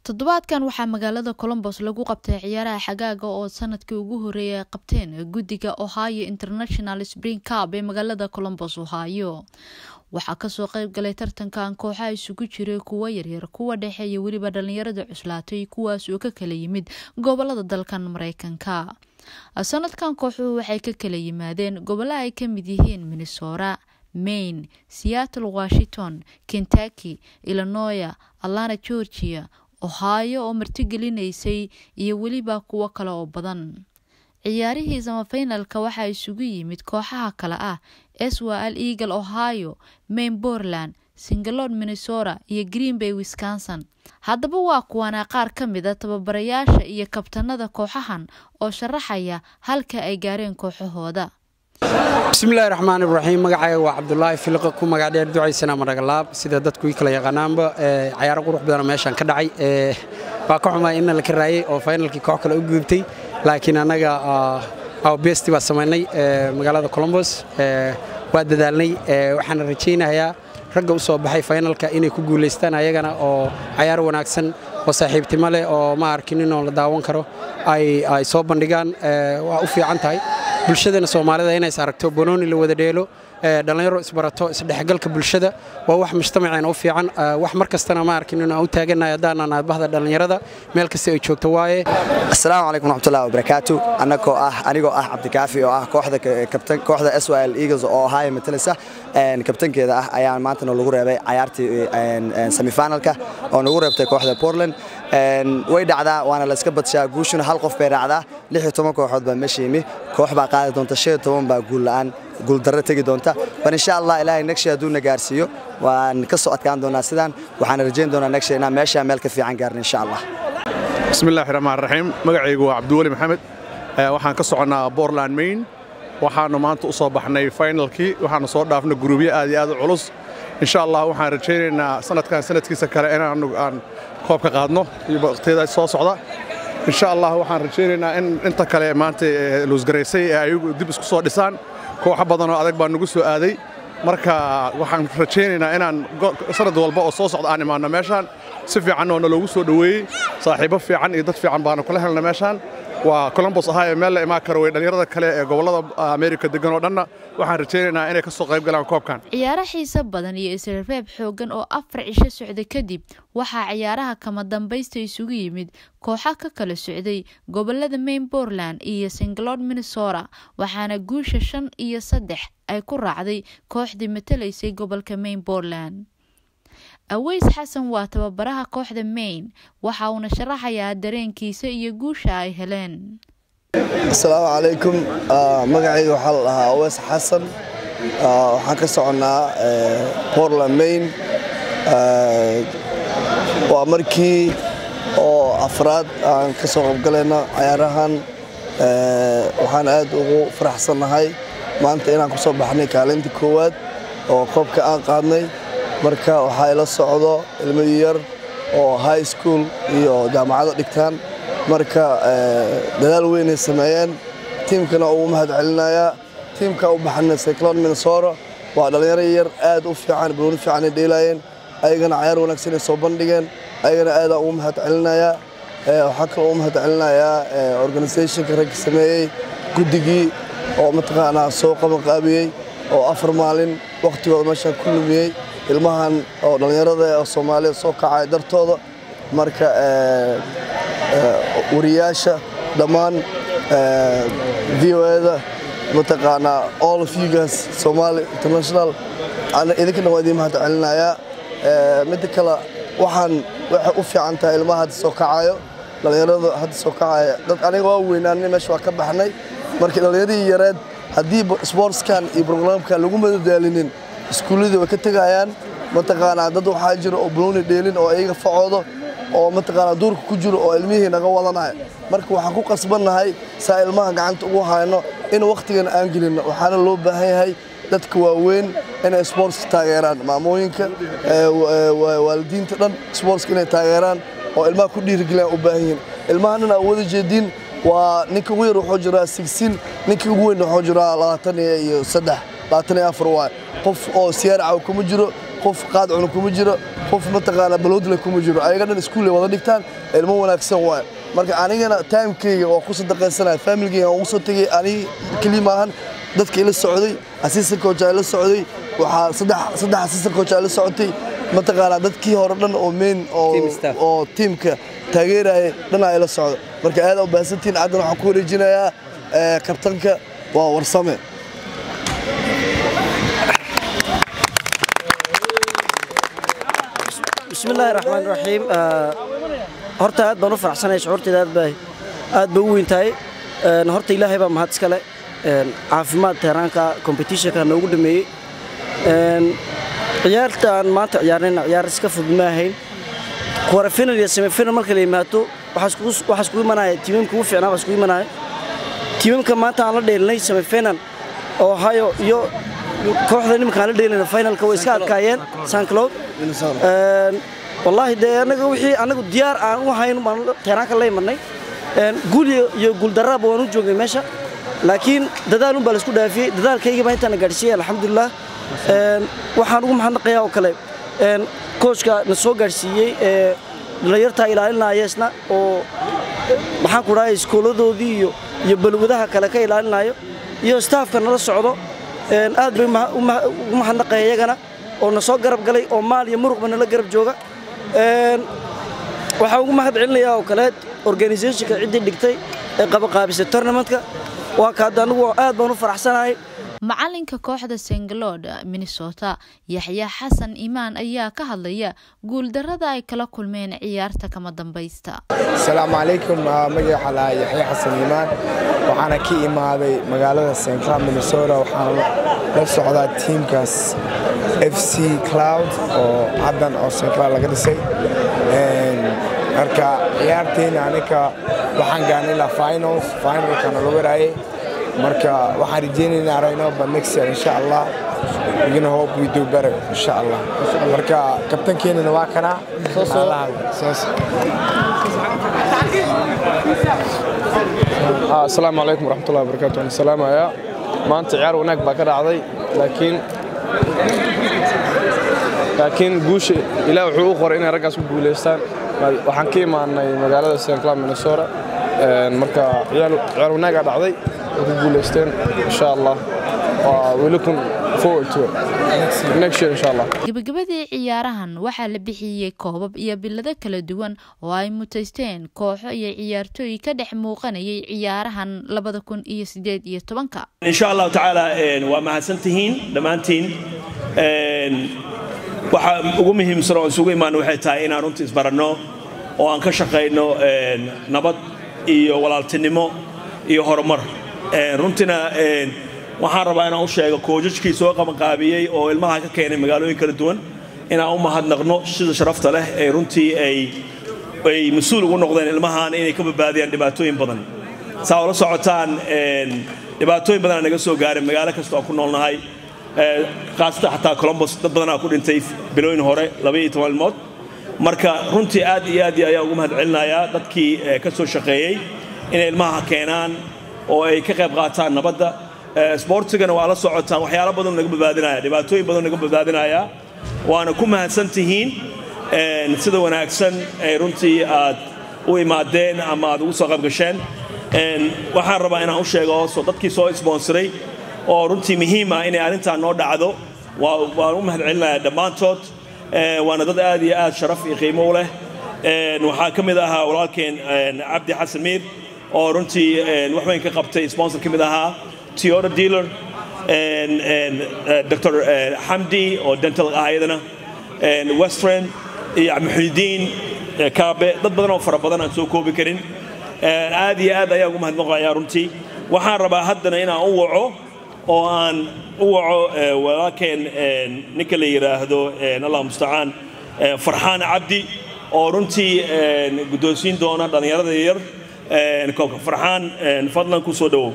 toddobaadkan waxaa magaalada colombos lagu qabtay ciyaaraha xagaaga oo sanadkii ugu horeeyay ay qabteen guddiga ohio international spring cup ee magaalada colombos ohio waxaa kasoo qeyb galay tartankan kooxaha isugu jiray kuwa yaryar kuwa dhexe iyo weliba dhalinyarada cuslaatay kuwaas oo ka kala yimid gobolada dalkan mareykanka sanadkan kooxuhu waxay ka kala yimaadeen gobolaha ay kamid yihiin minnesota maine seattle washington kentucky illinoya atlanta georgia ohio oo martigelinaysay iyo weliba kuwo kale oo badan ciyaarihii samafinalka waxaa isugu yimid kooxaha kale ah swal eagle ohio maine portland singalod minnesota iyo green bay wisconsin haddaba waa kuwana qaar ka mid a tababarayaasha iyo kabtanada kooxahan oo sharaxaya halka ay gaareen kooxahooda bismillahi raxmaan iraxiim magacayga waa cabdulaahi filiqa ku magac dheer ducaysana maragalaab sida dadku ii kala yaqaanaanba cayaaro qurux badana meeshaan ka dhacay waa ka xumaa inna la ka raayay oo faynalkii koox kale u gudubtay laakiin annaga besti baa samaynay magaalada colombos waa dadaalnay waxaana rajaynayaa ragga u soo baxay faynalka inay ku guulaystaan ayagana oo cayaar wanaagsan oo saaxiibtimo leh oo ma arkin inoo la daawan karo ay soo bandhigaan waa u fiican tahay bulshadana soomaalida inays aragto banooni la wada dheelo dhallinyaro isbarato isdhexgalka bulshada waa wax mujtamaceena u fiican wax mar kastana ma arkin inaan u taaganahay haddaanan aabahda dhallinyarada meel kasta ay joogto waaye asalaamu calaykum raxmatullahi wabarakaatu annagoo ah anigoo ah cabdikaafi oo ah kooxda kabtan kooxda SYL Eagles oo Ohio matalisa kabtankeeda ah ayaan maantana lagu reebay cayaartii semifinalka oo nagu reebtay kooxda Portland way dhacdaa waana la iska badshaa guushuna hal qof bay raacdaa lix iyo toban kooxood baa meesha yimi koox baa qaadi doonta shan iyo toban baa guul la'aan guuldarro tegi doonta bal insha allah ilaahay negsha hadduu na gaarsiiyo waan ka soo adkaan doonaa sidaan waxaan rajayn doonaa negsha inaan meesha meel ka fiican gaarno insha allah bismillahi raxmaan raxiim magacaygu waa cabdiweli maxamed waxaan ka soconnaa Portland Maine waxaanu maanta u soo baxnay finalkii waxaanu soo dhaafnay guruubyo aad iyo aad u culus insha allah waxaan rajaynaynaa sanadkan sanadkiisa kale inaanu aan koobka qaadno iyo waqtiyada soo socda insha allah waxaan rajaynaynaa in inta kale maanta luusgaraysay ee ayagu dib isku soo dhisaan kooxo badan oo adag baa nagu soo aaday marka waxaan rajaynaynaa inaan sanad walba oo soo socda aan imaanno meeshaan si fiican oo naloogu soo dhoweeyey saaxiibo fiican iyo dad fiican baanu kula helna meeshaan waa colombos ahaaye meel la imaan karo way dhallinyarada kale ee gobollada ameerika degan oo dhanna waxaan rajaynaynaa inay ka soo qayb galaan koobkan ciyaaro xiise badan iyo isrereeb xooggan oo afar cisho socda kadib waxaa ciyaaraha kama dambaysta isugu yimid kooxa ka kala socday gobolada maine portland iyo singalod minnesota waxaana guusha shan iyo saddex ay ku raacday kooxdii matalaysay gobolka maine portland aweys xasan waa tababaraha kooxda maine waxa uuna sharaxayaa dareenkiisa iyo guusha ay heleen asalaamu calaykum magacayga waxaa la dhahaa aweys xasan waxaan ka soconnaa portland maine waa markii oo afraad aan ka soo qaybgalayno cayaarahan waxaan aad ugu faraxsannahay maanta inaan ku soo baxnay kaalinta koowaad oo koobka aan qaadnay marka waxaa ila socdo ilmo yar oo high school iyo jaamacado dhigtaan marka dadaal weynay sameeyeen tiimkana ugu mahad celinayaa tiimka u baxana cyclone minnesota waa dhallinyaro yar aad u fiican balooni fiican ay dheelaayeen ayagana cayaar wanaagsan ay soo bandhigeen ayagana aadaan ugu mahad celinayaa waxaa kaloo ugu mahad celinayaa organizationka ragga sameeyey guddigii oo mataqaanaa soo qabanqaabiyey oo afar maalin wakhtigooda meeshaan ku lumiyey ilmahan oo dhallinyarada oo soomaaliya soo kacay dartooda marka wariyaasha dhammaan v o eda mataqaanaa all of you guys somali international idinka dhan waa idiin mahad celinayaa midda kale waxaan waxay u fiican tahay ilmaha hadda soo kacayo dhallinyarada hadda soo kacaya dad aniga waa weynaanay meesha waa ka baxnay marka dhallinyaradii yareed haddii sportskan iyo brograamkan lagu madadaalinin iskuulladii way ka tegayaan mataqaanaa dad waxaa jira oo balooni dheelin oo iyaga facoodo oo mataqaanaa duurka ku jiro oo ilmihii naga wadanaya marka waxaan ku qasbannahay saa ilmaha gacanta ugu hayno in wakhtigan aan gelinno waxaana loo baahan yahay dadka waaweyn inay sportska taageeraan maamooyinka waalidiinta dhan sportska inay taageeraan oo ilmaha ku dhiirigeliyaan u baahan yihiin ilmahan aa wada jeediin waa ninka ugu yar wuxuu jiraa sigsin ninka ugu weyn wuxuu jiraa labaatan iyo saddex labaatan iyo afar waay qof oo siyaaraca kuma jiro qof qaad cuna kuma jiro qof mataqaanaa baloodle kuma jiro ayaga dhan iskuulley wada dhigtaan ilmo wanaagsan waaye marka anigana timekeyga waa ku sadaqaysanaya familigeyga waan ugu soo tegey anigi keliya maahan dadka ila socday assistant coach ila socday waxaa saddex saddex assistant coach ila socotay mataqaanaa dadkii hore dhan oo main oo tiimka taageeraya dhanaa ila socda marka aad u baahsantiin caddan waxaan ku wareejinayaa kabtanka waa warsame bismillaahi raxmaan raxiim horta aad baan u faraxsanahay shucuurtayda aad bay aad bay u weyn tahay horta ilaahay baa mahad iskale caafimaad tehraanka competitionka noogu dhameeyey ciyaartaan maanta ciyaarnayna ciyaar iska fudud ma ahayn quarterfinal iyo semifinal marka la yimaado waxaa iskugu imanaya tiimamka ugu fiicnaa baa iskugu imanaya tiimamka maanta aan la dheelinay semifinal ohio iyo kooxda nimanka aan la dheelinay finalka way iska adkaayeen sancloud wallaahi dee anaga wixii anagu diyaar aan u hayn baan tehraanka la imanay guul iyo guuldarraaba waan u joognay meesha laakiin dadaal un baa laisku dhaafiyey dadaalkaygii baa intaana gaadhsiiyey alxamdulilah waxaan ugu mahadnaqayaa oo kale koochka na soo gaadhsiiyey ee dhalinyartaa ilaalinaya isna oo maxaan ku dhahay iskooladoodii iyo iyo balwadaha kale ka ilaalinayo iyo staafka nala socdo aad bay ugu mahadnaqaya iyagana oo na soo garab galay oo maal iyo muruqba nala garab jooga waxaan ugu mahad celinayaa oo kale organisationka ciddii dhigtay ee qabaqaabisay tournamentka waa ka hadda anigu aad baan u faraxsanahay macalinka kooxda sengalod minnesota yaxya xasan imaan ayaa ka hadlaya guuldarada ay kala kulmeen ciyaarta kama dambaysta asalaamu calaykum magaca lahaa yaxya xasan imaan waxaana ka imaaday magaalada st cloud minnesota waxaana la socdaa tiimkaas f c cloud oo haddan oo st cloud laga dhisay marka ciyaarteyna anika waxaan gaarnay ilaa finals finalkana lagu waraayay marka waxaan rajeynaynaa aragno but next year insha allah we're gonna hope we do better insha allah marka kabtankeenana waa kana asalaamu calaykum waraxmatullahi wabarakaatu waan salaamayaa maanta ciyaar wanaag baa ka dhacday laakiin laakiin guusha ilaah wuxuu u qoray inay raggaas ku guulaystaan waxaan ka imaanay magaalada st cloud minnesota marka ciyaar wanaagaa dhacday way ku guulaysteen insha allah welcome forward to it next year insha allah gabagabadii ciyaarahan waxaa la bixiyey koobab iyo bilado kala duwan oo ay mutaysteen kooxo iyo ciyaartooy ka dhex muuqanayay ciyaarahan labada kun iyo sideed iyo tobanka insha allahu tacaala waa mahadsantihiin dhammaantiin waxa ugu muhiimsan oo isugu imaan waxay tahay inaan runtii isbaranno oo aan ka shaqayno nabad iyo walaaltinimo iyo horumar runtiina waxaan rabaa inaan u sheego koojajkii soo qabanqaabiyey oo ilmaha ka keenay magaalooyin kala duwan inaan u mahadnaqno sida sharafta leh ee runtii ay ay mas-uul ugu noqdeen ilmahan inay ka badbaadiyaan dhibaatooyin badan saa ula socotaan dhibaatooyin badanaa naga soo gaaray magaalo kasta oo ku noolnahay khaasatan xataa colombos dad badanaa ku dhintay bilooyin hore labaiyo toban ilmood marka runtii aad iyo aad ayaan ugu mahad celinayaa dadkii ka soo shaqeeyey inay ilmaha keenaan oo ay ka qayb qaataan nabadda sboortigana waa la socotaan waxyaalo badan naga badbaadinaya dhibaatooyin badan naga badbaadinaya waana ku mahadsan tihiin sida wanaagsan ee runtii aad u imaadeen ama aad ugu soo qayb gasheen waxaan rabaa inaan u sheego soo dadkii soo isboonsaray oo runtii muhiim ah inay arrintan noo dhacdo waan u mahad celinayaa dhammaantood waana dad aad iyo aad sharaf iyo qiimo u leh waxaa ka mid ahaa walaalkeen cabdi xasan miir oo runtii wax weyn ka qabtay sponsor ka mid ahaa Toyota dealer dr xamdi oo dental ah iyadana westfriend iyo maxudiin kaabe dad badan oo fara badan aan soo koobi karin aad iyo aad ayaan ugu mahadnaqayaa runtii waxaan rabaa haddana inaan u waco oo aan u waco walaalkeen ninka la yidhaahdo allah mustacaan farxaan cabdi oo runtii guddoonsiin doona dhallinyarada yar farxaan fadlan ku soo dhowow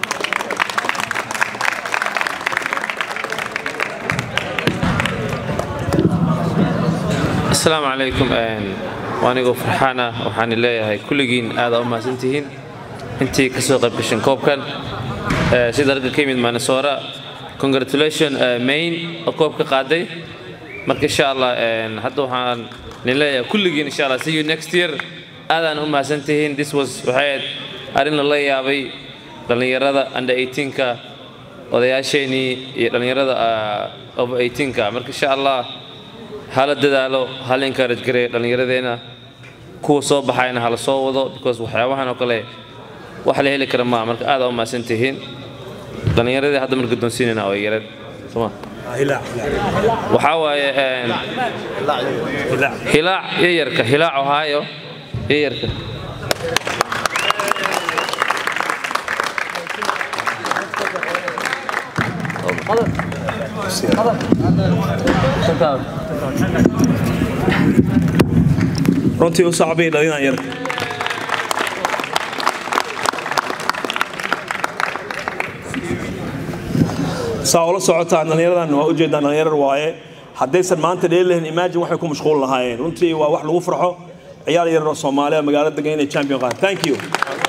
asalaamu calaykum anigoo farxaan ah waxaan leeyahay kulligiin aadaa u mahadsantihiin intii ka soo qayb gashan koobkan sida ragga ka yimid manesora congratulation main oo koobka qaaday marka insha allah hadda waxaan nin leeyahay kulligiin insha allah see you next year aadaan u mahadsantihiin this was waxay arrin lala yaabay dhallinyarada under 18ka odayaasheenii iyo dhallinyarada over 18ka marka insha allah hala dadaalo hala encourage gareeyo dhallinyaradeenna kuwa soo baxayna hala soo wado because waxyaabahan oo kale wax la heli kara maa marka aad u mahadsan tihiin dhallinyaradii hadda marka doonsiinayna oo yareed soma waxaa waaye hilaac yayarka hilaac ohaayo yayarka runtii u sacbay dhalinaan yar saa ula socotaan dhallinyaradan waa ujeedaan dhallinyarar waaye haddaysan maanta dheeli lahayn imagine waxay ku mashquul lahaayeen runtii waa wax lagu farxo ciyaal yar oo soomaaliya magaalada degan inay champion qaan thank you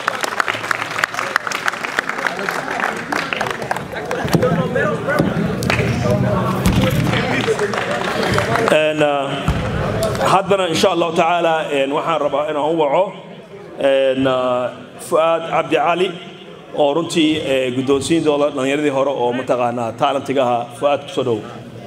haddana insha allahu tacaala waxaan rabaa inaan u waco fu'aad cabdi cali oo runtii guddoonsiin doona dhallinyaradii hore oo mataqaanaa taalentiga ahaa fu'aad kusoo dhow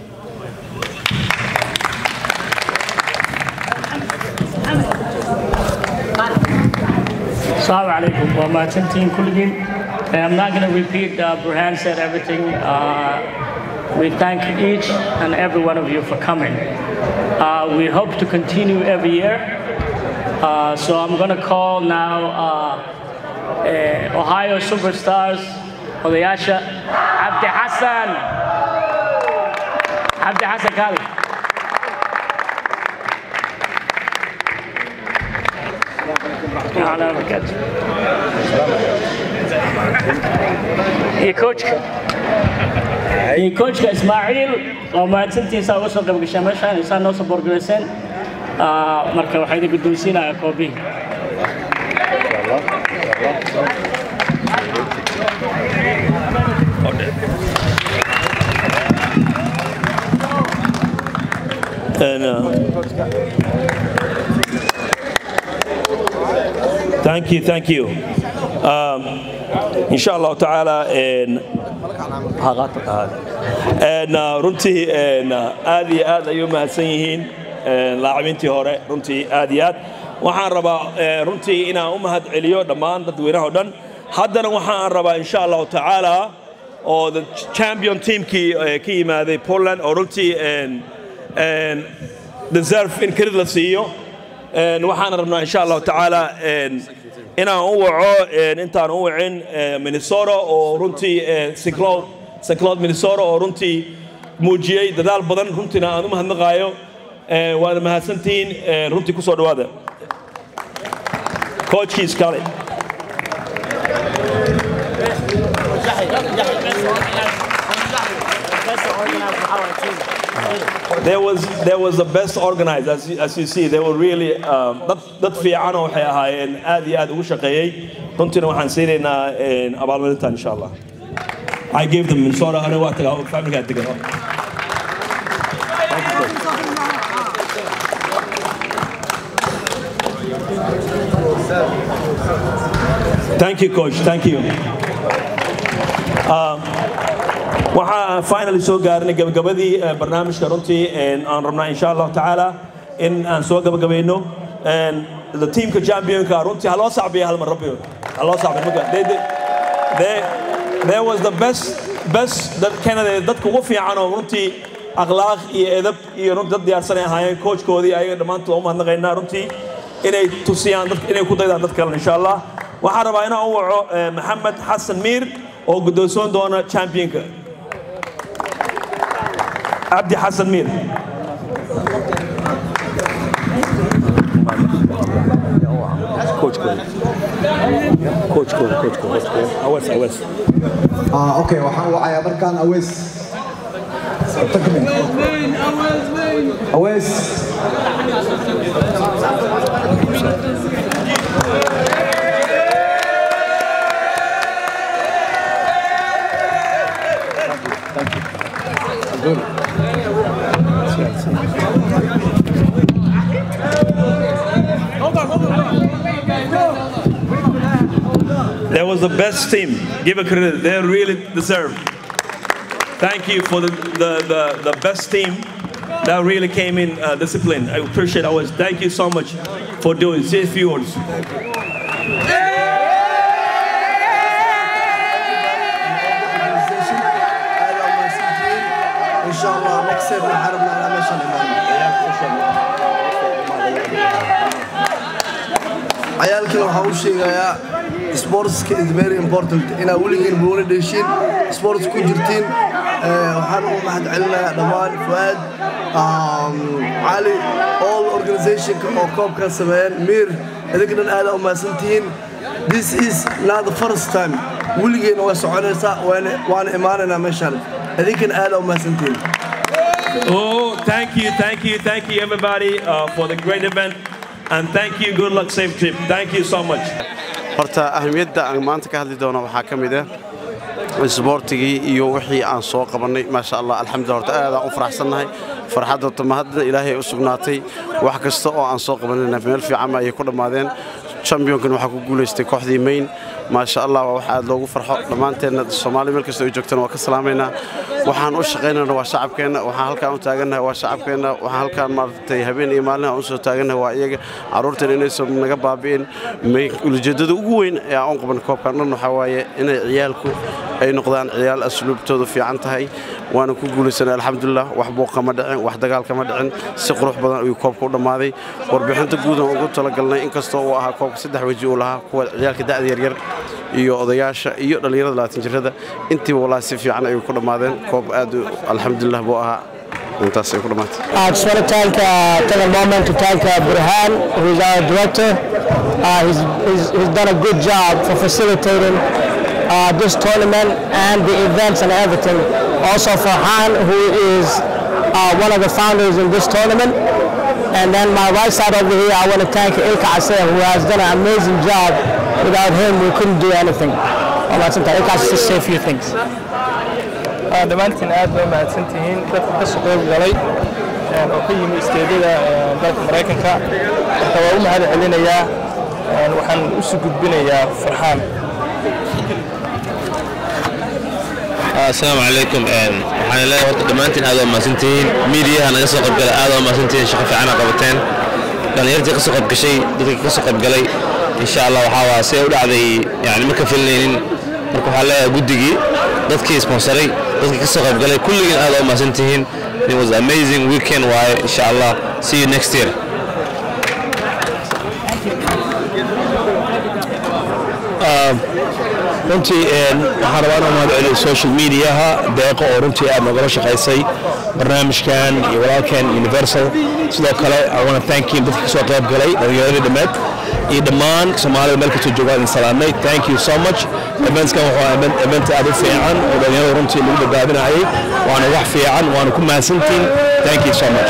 Assalamu alaikum. Well, my team Kuligin. I'm not going to repeat, uh, Burhan said everything. Uh, we thank each and every one of you for coming. Uh, we hope to continue every year. Uh, so I'm going to call now uh, uh, Ohio Superstars, Odayasha, Abdi Hassan. Abdi Hassan Kali. على بركاته iyo coachka iyo coachka Ismaaciil oo mahadsantiisa uga soo qayb gashay meeshaan isaan noo soo borgarayseen marka waxaa idin guddoonsiinayaa koobihi And, uh, thank you, thank you. Um, insha allahu tacaala runtii aad iyo aad ayuu mahadsan yihiin laacibintii hore runtii aad iyo aad waxaan rabaa runtii inaan u mahad celiyo dhammaan dadweynaha o dhan haddana waxaan rabaa insha allahu tacaala oo the champion teamkii ka yimaaday Poland oo runtii deserve in credit la siiyo waxaan rabnaa insha allahu tacaala inaan u waco intaan u wacin minnesota oo runtii cyclone cyclone minnesota oo runtii muujiyey dadaal badan runtiina aan u mahadnaqaayo waana mahadsantihiin runtii kusoo dhawaada coachkii iskale There was there was the best organized as you, as you see they were really um, dad dad fiican oo waxay ahaayeen aad iyo aad ugu shaqeeyey runtiina waxaan siinaynaa abaalmarintan insha allah I gave them Minnesota aniga waa tagaa familkaa degan Thank you coach thank you um, waxaa finally soo gaarnay gabagabadii barnaamijka runtii aan rabnaa insha allahu tacaala in aan soo gabagabayno the teamka championka runtii haloo sacbiya hal mar rabbi haloo sacbiya there was the best best dad Canada dadka ugu fiican oo runtii akhlaaq iyo edab iyo runtii dad diyaarsan ay ahaayeen coachkoodii ayaga dhammaantood u mahadnaqaynaa runtii inay tusiyaan dad inay ku daydaan dad kale insha allah waxaan rabaa inaan u waco maxamed xasan miir oo guddoonsoon doona championka عبدي حسن مير كوتش كوتش كوتش كوتش كوتش كوتش اوس اوس اه اوكي waxaan wacayaa markaan awees awees Good. That was the best team. Give a credit. They really deserve. Thank you for the, the, the, the best team that really came in uh, discipline. I appreciate ours. Thank you so much for doing. Say a few words. إن شاء الله next year نحاربنا على مشان ciyaalkiina waxaan u sheegayaa sportska is very important inaad weligiin buuna dheeshiin sports ku jirtiin waxaan u mahad celinayaa dhammaan fuaad cali all organizationka oo koobkaa sameeyeen miir idinka dhan aada u mahadsantihiin this is not the first time weligeena way soconaysaa waana imaanaynaa meeshaan idinkana aada u mahadsantihiin Oh, thank you, thank you, thank you, everybody, uh, for the great event. And thank you. Good luck, safe trip. Thank you so much. horta ahmiyadda aan maanta ka hadli doono waxaa ka mid ah isboortigii iyo wixii aan soo qabannay maasha allah alxamdulillah horta aad aan u faraxsannahay farxadda horta mahadna ilaahay u sugnaatay wax kasta oo aan soo qabanayna meel fiican ayay ku dhammaadeen championkan waxaa ku guulaystay kooxdii main maasha allah waa wax aad loogu farxo dhammaanteenna soomaali meel kasta ay joogtana waa ka salaamaynaa waxaan u shaqaynayna waa shacabkeenna waxaan halkaan u taagannahay waa shacabkeenna waxaan halkaan maaragtay habeen iyo maalin aan u soo taagannahay waa iyaga carruurtan inaysan naga baabi'in ujeeddada ugu weyn ee aan u qaban koobkan dhan waxaa waaye inay ciyaalku ay noqdaan ciyaal asluubtoodu fiican tahay waana ku guulaysanay alxamdulilah wax buuqa ma dhicin wax dagaal kama dhicin si qurux badan ayuu koobka u dhammaaday warbixinta guudan ugu talagalnay inkastoo uu ahaa koobka saddex weji uu lahaa kuwa ciyaalka da'da yaryar iyo odayaasha iyo dhallinyarada labaatan jirada intiiba walaa si fiican ayuu ku dhammaadeen koob aad alxamdulilah buu ahaa intaas ay ku dhammaatay I just want to thank, uh, take a moment to thank uh, Burhan, who is our director. Uh, he's, he's, he's done a good job for facilitating uh, this tournament and the events and everything. Also for Han, who is uh, one of the founders in this tournament. And then my right side over here, I want to thank Ilka Asir, who has done an amazing job. Without him, we couldn't do anything. Oh, that's okay. Ilka, just say a few things. dhammaantiin aad bay mahadsan tihiin dadka ka soo qayb galay oo ka yimi isteedyada dalka maraykanka marka waa u mahad celinayaa waxaan usu gudbinayaa farxaan asalaamu calaykum waxaan leeyahay horta dhammaantiin aad waa mahadsantihiin miidiyaha naga soo qaybgala aad waa mahadsantihiin shaqo fiicana qabateen dhallinyartii ka soo qaybgashay dadkii ka soo qaybgalay insha allah waxaa waa siday u dhacday yani ma ka filinaynin marka waxaa leeyahay guddigii dadkii sponsoray dadkii ka soo qaybgalay kulligiin aad waa mahadsantihiin it was amazing weekend waaye insha allah see you next year runtii waxaan rabaa inaan mahad celiyo social mediaha deeqo oo runtii aad nogala shaqaysay barnaamijkan iyo walaalkan universal sidoo kale I want to thank you dadka ka soo qayb galay dhallinyaradii dhammeed iyo dhammaan soomaalida meel kastoo joogaan idin salaamay thank you so much eventskan wuxuu event aad u fiican oo dhallinyarada runtii lagu badbaadinayay waana wax fiican waana ku mahadsantiin thank you so much